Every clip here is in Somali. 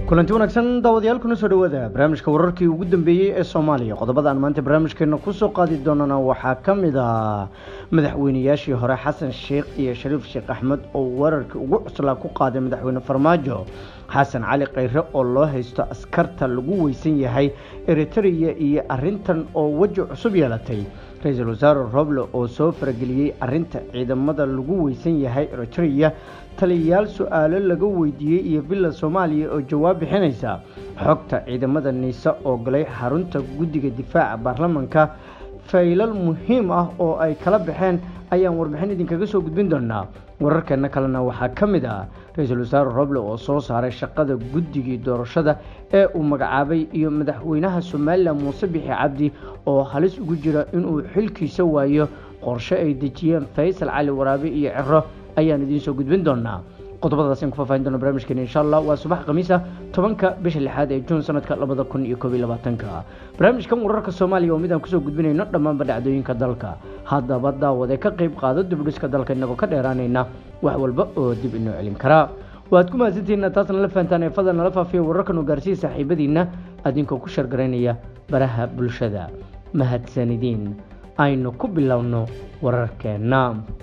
kulanti wanaagsan daawadayaal kuna soo dhawaada barnaamijka wararkii ugu dambeeyey ee soomaaliya qodobada aan maanta barnaamijkeena kusoo qaadi doonana waxaa ka mid ah madaxweyneyaashii hore xasan sheekh iyo shariif sheekh axmed oo wararkii ugu cuslaa ku qaaday madaxweyne farmaajo xasan cali khayre oo loo haysto askarta lagu weysan yahay eritrea iyo arintan oo weji cusub yeelatay ra-iisul wasaare roble oo soo farageliyey arinta ciidamada lagu weysan yahay eritrea taliyayaal su-aalo laga weydiiyey iyo villa soomaaliya oo jawaab bixinaysa xogta ciidamada niise oo galay xarunta guddiga difaaca baarlamanka faylal muhiim ah oo ay kala baxeen ayaan warbixin idinkaga soo gudbin doonaa wararkeena kalena waxaa ka mid ah ra-iisul wasaare roble oo soo saaray shaqada guddigii doorashada ee uu magacaabay iyo madaxweynaha somalilan muuse bixi cabdi oo halis ugu jira inuu xilkiisa waayo qorshe ay dejiyeen faysal cali waraabe iyo ciro ayaan idiin soo gudbin doonaa qodobadaas aan ku faahfaahin doona barnaamijkeena insha allah waa subax khamiisa tobanka bisha lixaad ee juun sanadka labada kun iyo koob iyo labaatanka barnaamijkan wararka soomaaliya oo mid aan kusoo gudbinayno dhammaanba dhacdooyinka dalka haddaba daawade ka qayb qaado dibdhiska dalka inagoo ka dheeraanayna wax walba oo dib inoo celin karaa waad ku mahadsantihiina taasna la fahantaan ee fadal nala faafiya wararkan oo gaarsiiya saaxiibadiina adinkoo ku shargaraynaya baraha bulshada mahadsanidiin aynu ku bilowno wararkeenna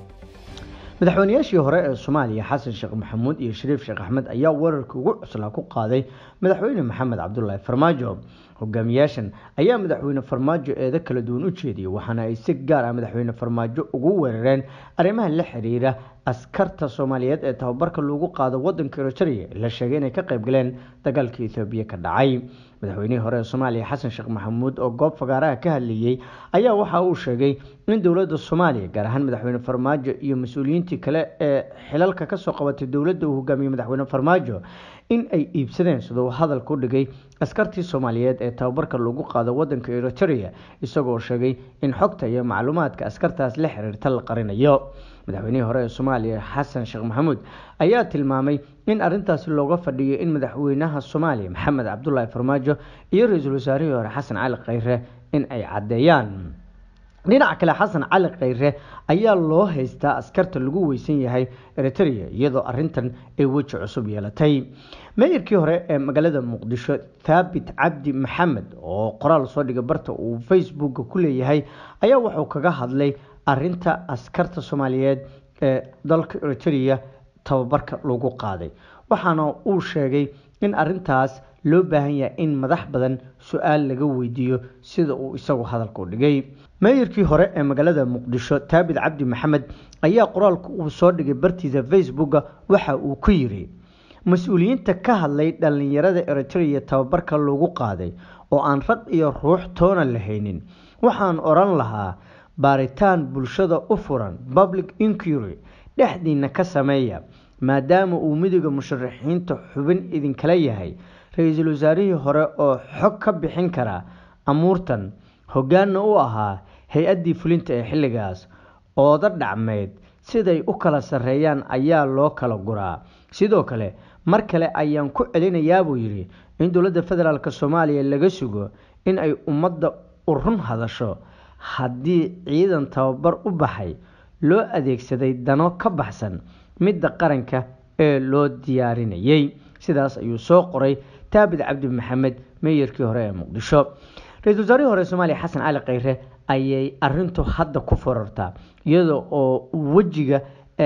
madaxweyneyaashii hore ee soomaaliya xasan sheekh maxamuud iyo shariif sheekh axmed ayaa wararkii ugu cuslaa ku qaaday madaxweyne maxamed cabdulaahi farmaajo hogaamiyaashan ayaa madaxweyne farmaajo eedo kala duwan u jeediyey waxaana ay si gaar ah madaxweyne farmaajo ugu weerareen arrimaha la xiriira askarta soomaaliyeed ee tababarka lagu qaado wadanka eritrea la sheegay inay ka qayb galeen dagaalka ethoobiya ka dhacay madaxweynihii hore ee soomaaliya xasan sheekh maxamuud oo goob fagaaraha ka hadlayey ayaa waxa uu sheegay in dowladda soomaaliya gaar ahaan madaxweyne farmaajo iyo mas-uuliyiintii kale ee xilalka kasoo qabatay dowladda uu hogaamiyey madaxweyne farmaajo in ay iibsadeen siduu hadalka u dhigay askartii soomaaliyeed ee tababarka lagu qaado wadanka eritrea isagoo sheegay in xogta iyo macluumaadka askartaas la xiriirta la qarinayo madaxweynihii hore ee soomaaliya xasan sheekh maxamuud ayaa tilmaamay in arintaasi looga fadhiyo in madaxweynaha soomaaliya maxamed cabdulaahi farmaajo iyo ra-iisul wasaarihii hore xasan cali khayre in ay caddeeyaan dhinaca kale xasan cali khayre ayaa loo haystaa askarta lagu weysan yahay eritrea iyadoo arintan ay weji cusub yeelatay meeyarkii hore ee magaalada muqdisho thaabit cabdi maxamed oo qoraal soo dhigay barta uu facebooka ku leeyahay ayaa wuxuu kaga hadlay arinta askarta soomaaliyeed ee dalka eritrea tababarka lagu qaaday waxaana uu sheegay in arintaas loo baahan yahay in madax badan su-aal laga weydiiyo sida uu isagu hadalka u dhigay meeyarkii hore ee magaalada muqdisho taabit cabdi maxamed ayaa qoraalka uu soo dhigay bartiisa facebooka waxa uu ku yiri mas-uuliyiinta ka hadlay dhallinyarada eritrea tababarka lagu qaaday oo aan rag iyo ruux toona lahaynin waxaan odhan lahaa baaritaan bulshada u furan public inquiry dhexdiina ka sameeya maadaama uu midooda musharaxiinta xubin idinkala yahay ra-iisul wasaarihii hore oo xog ka bixin kara amuurtan hoggaanna u ahaa hay-addii fulinta ee xilligaas ooda dhacmeyd siday u kala sarreeyaan ayaa loo kala guraa sidoo kale mar kale ayaan ku celinayaa buu yidhi in dowladda federaalk soomaaliya laga sugo in ay ummadda u run hadasho haddii ciidan tababar u baxay loo adeegsaday dano ka baxsan midda qaranka ee loo diyaarinayay sidaas ayuu soo qoray taabit cabdi maxamed meeyarkii hore ee muqdisho ra-isul wasaarihii hore soomaaliya xasan cali khayre ayay arintu hadda ku forartaa iyada oo wejiga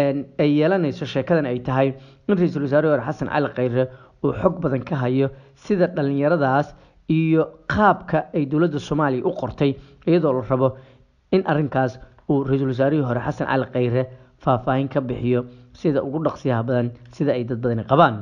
ay yeelanayso sheekadan ay tahay in ra-iisul wasaarihii hore xasan cali khayre uu xog badan ka hayo sida dhallinyaradaas iyo qaabka ay dowladda soomaaliya u qortay iyadoo la rabo in arinkaas uu ra-iisul wasaarihii hore xasan cali khayre faahfaahin ka bixiyo sida ugu dhaqsiyaha badan sida ay dad badani qabaan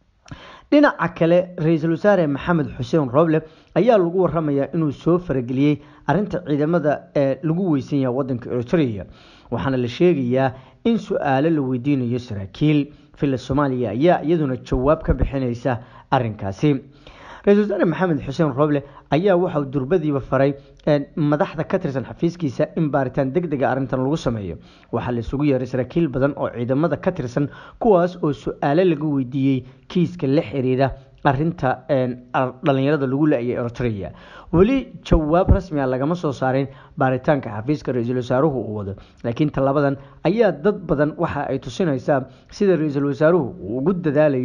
dhinaca kale ra-iisul wasaare maxamed xuseen roble ayaa lagu waramayaa inuu soo farageliyey arinta ciidamada ee lagu weysan yahay wadanka eritrea waxaana la sheegayaa in su-aalo la weydiinayo saraakiil villa soomaaliya ayaa iyaduna jawaab ka bixinaysa arinkaasi ra-isul wasaare maxamed xuseen roble ayaa waxauu durbadiiba faray madaxda ka tirsan xafiiskiisa in baaritaan deg dega arrintan lagu sameeyo waxaa la isugu yeeray saraakiil badan oo ciidamada ka tirsan kuwaas oo su-aalo laga weydiiyey kiiska la xiriira arinta dhalinyarada lagu la-ayay eritrea weli jawaab rasmi a lagama soo saarin baaritaanka xafiiska ra-iisul wasaaruhu uu wado laakiin tallabadan ayaa dad badan waxa ay tusinaysaa sida ra-iisul wasaaruhu uu ugu dadaalayo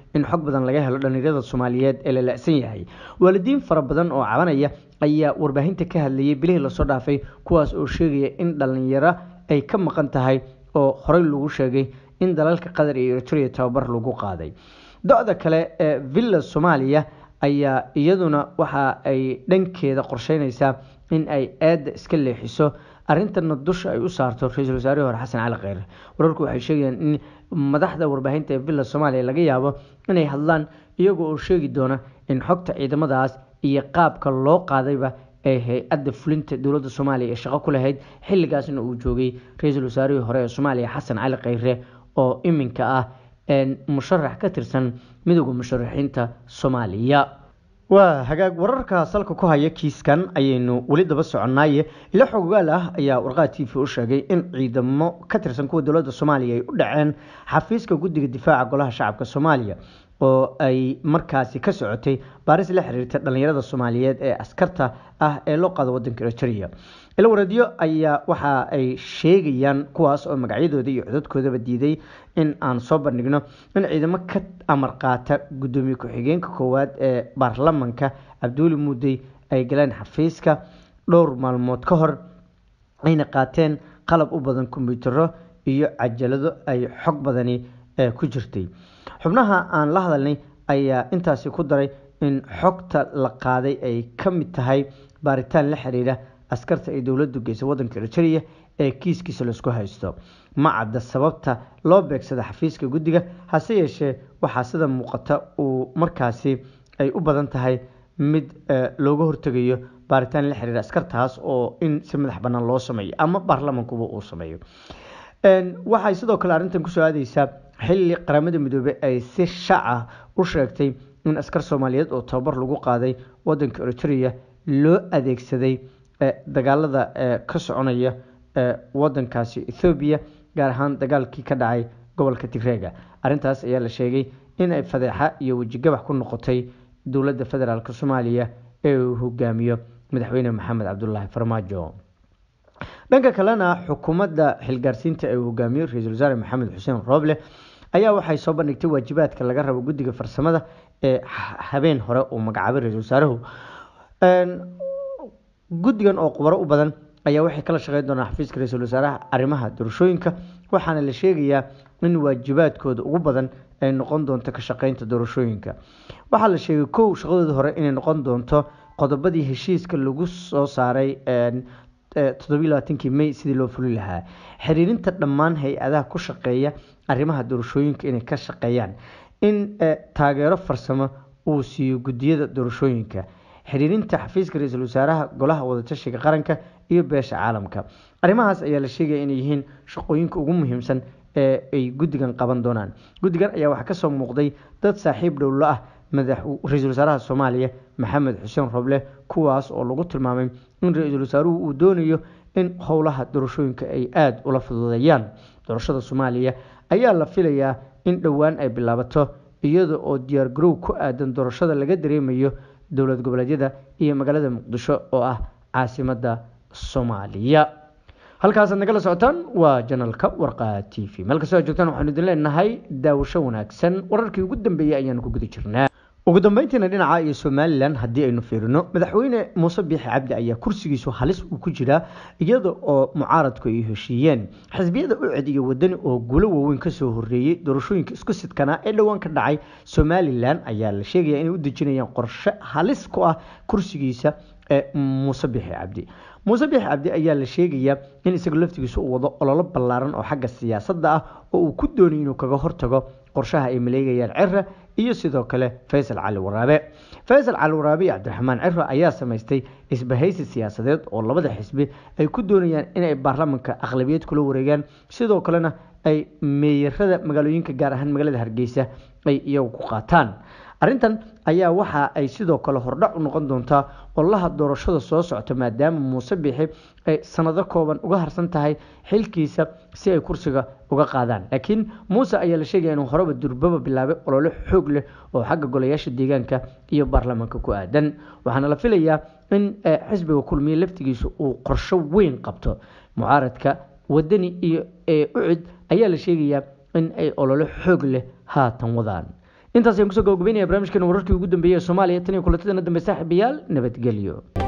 in xog badan laga helo dhallinyarada soomaaliyeed ee la la-san yahay waalidiin fara badan oo cabanaya ayaa warbaahinta ka hadlayay bilihii lasoo dhaafay kuwaas oo sheegaya in dhallinyaro ay ka maqan tahay oo horey lagu sheegay in dalalka qatar iyo eritrea tababar lagu qaaday do-da kale ee villa soomaaliya ayaa iyaduna waxa ay dhankeeda qorsheynaysaa in ay aada iska leexiso arrintana dusha ay u saarto ra-iisul wasaarihii hore xasan cali kheyre wararku waxay sheegayaan in madaxda warbaahinta ee villa soomaaliya laga yaabo inay hadlaan iyaga oo sheegi doona in xogta ciidamadaas iyo qaabka loo qaadayba ee hay-adda fulinta dowladda soomaaliya ee shaqo ku lahayd xilligaasna uu joogay ra-iisul wasaarihii hore ee soomaaliya xasan cali kheyre oo iminka ah musharax ka tirsan midooda musharaxiinta soomaaliya waa hagaag wararka salka ku haya kiiskan ayaynu weli daba soconnaaye ilo xogogaal ah ayaa warqaa t v u sheegay in ciidamo ka tirsan kuwa dowladda soomaaliya ay u dhaceen xafiiska guddiga difaaca golaha shacabka soomaaliya oo ay markaasi ka socotay baaris la xiriirta dhallinyarada soomaaliyeed ee askarta ah ee loo qaado wadanka eritrea ilo wareedyo ayaa waxa ay sheegayaan kuwaas oo magacyadooda iyo codadkoodaba diiday in aan soo bandhigno in ciidamo ka amar qaata guddoomiye ku-xigeenka koowaad ee baarlamanka cabduuli muudey ay galeen xafiiska dhowr maalmood ka hor ayna qaateen qalab u badan kombiyuutaro iyo cajalado ay xog badani ku jirtay xubnaha aan la hadalnay ayaa intaasi ku daray in xogta la qaaday ay ka mid tahay baaritaan la xiriira askarta ay dowladdu geysay wadanka eritrea ee kiiskiisa laisku haysto ma cadda sababta loo beegsada xafiiska guddiga hase yeeshee waxaa sida muuqata uu markaasi ay u badan tahay mid looga hortegayo baaritaan la xiriira askartaas oo in si madax bannaan loo sameeyo ama baarlamankuba uu sameeyo waxay sidoo kale arrintan kusoo aadeysaa xilli qaramada midoobey ay si shaca u sheegtay in askar soomaaliyeed oo tababar lagu qaaday wadanka eritrea loo adeegsaday dagaalada ka soconaya wadankaasi ethoobiya gaar ahaan dagaalkii ka dhacay gobolka tigreega arrintaas ayaa la sheegay in ay fadeexa iyo wejigabax ku noqotay dowladda federaalk soomaaliya ee uu hogaamiyo madaxweyne maxamed cabdulaahi farmaajo dhanka kalena xukuumadda xilgaarsiinta ee uu hogaamiyo ra-iisul wasaare maxamed xuseen rooble ayaa waxay soo bandhigtay waajibaadka laga rabo guddiga farsamada ee habeen hore uu magacaabay ra-iisul wasaaruhu guddigan oo khubaro u badan ayaa waxay kala shaqeyn doonaa xafiiska ra-iisul wasaaraha arrimaha doorashooyinka waxaana la sheegayaa in waajibaadkooda ugu badan ay noqon doonto ka shaqeynta doorashooyinka waxaa la sheegay kow shaqadooda hore inay noqon doonto qodobadii heshiiska lagu soo saaray toddobailabaatankii may sidii loo fuli lahaa xiriirinta dhammaan hay-adaha ku shaqeeya arrimaha doorashooyinka inay ka shaqeeyaan in taageero farsamo uu siiyo guddiyada doorashooyinka xiriirinta xafiiska ra-iisul wasaaraha golaha wadatashiga qaranka iyo beesha caalamka arrimahaas ayaa la sheegaya inay yihiin shaqooyinka ugu muhiimsan ee ay guddigan qaban doonaan guddigan ayaa waxaa kasoo muuqday dad saaxiib dhowlo ah ra-iisul wasaaraha soomaaliya maxamed xuseen roble kuwaas oo lagu tilmaamay in ra-iisul wasaaruhu uu doonayo in howlaha doorashooyinka ay aada ula fududeeyaan doorashada soomaaliya ayaa la filayaa in dhowaan ay bilaabato iyada oo diyaargarow ku aadan doorashada laga dareemayo dowlad goboleedyada iyo magaalada muqdisho oo ah caasimada soomaaliya halkaasaad nagala socotaan waa janalka warqa t v meel kastoo aad joogtaan waxaanu idin leenahay daawasho wanaagsan wararkii ugu dambeeyey ayaanu ku guda jirnaa ugu dambeyntiina dhinaca iyo somalilan haddii aynu fiirino madaxweyne muuse biixi cabdi ayaa kursigiisu halis uu ku jiraa iyada oo mucaaradku ay heshiiyeen xisbiyada uced iyo wadani oo guulo waaweyn kasoo horeeyey doorashooyinka isku sidkanaa ee dhowaan ka dhacay somalilan ayaa la sheegaya inay u dejinayaan qorshe halis ku ah kursigiisa ee muuse biixi cabdi muuse biixi cabdi ayaa la sheegayaa in isaga laftigiisa uu wado ololo ballaaran oo xagga siyaasadda ah oo uu ku doonay inuu kaga hortago qorshaha ay maleegayaan cira iyo sidoo kale faysal cali waraabe faysal cali waraabe iyo cabdiraxmaan ciro ayaa samaystay isbahaysi siyaasadeed oo labada xisbi ay ku doonayaan inay baarlamanka aqlabiyad kula wareegaan sidoo kalena ay meeyarada magaalooyinka gaar ahaan magaalada hargeysa ay iyagu ku qaataan arrintan ayaa waxa ay sidoo kale hordhac u noqon doontaa ololaha doorashada soo socota maadaama muuse biixi ay sanado kooban uga harsan tahay xilkiisa si ay kursiga uga qaadaan laakiin muuse ayaa la sheegaya inuu horeba durbaba bilaabay olole xoog leh oo xagga golayaasha deegaanka iyo baarlamaanka ku aadan waxaana la filayaa in xisbiga kulmiye laftigiisa uu qorsho weyn qabto mucaaradka wadani iyo ucid ayaa la sheegayaa in ay olole xoog leh haatan wadaan intaas ayaan kusoo gabagabeynaya barnaamijkeena wararkii ugu dambeeyey ee soomaaliya tan iyo kulatadana dambe saaxiibayaal nabadgelyo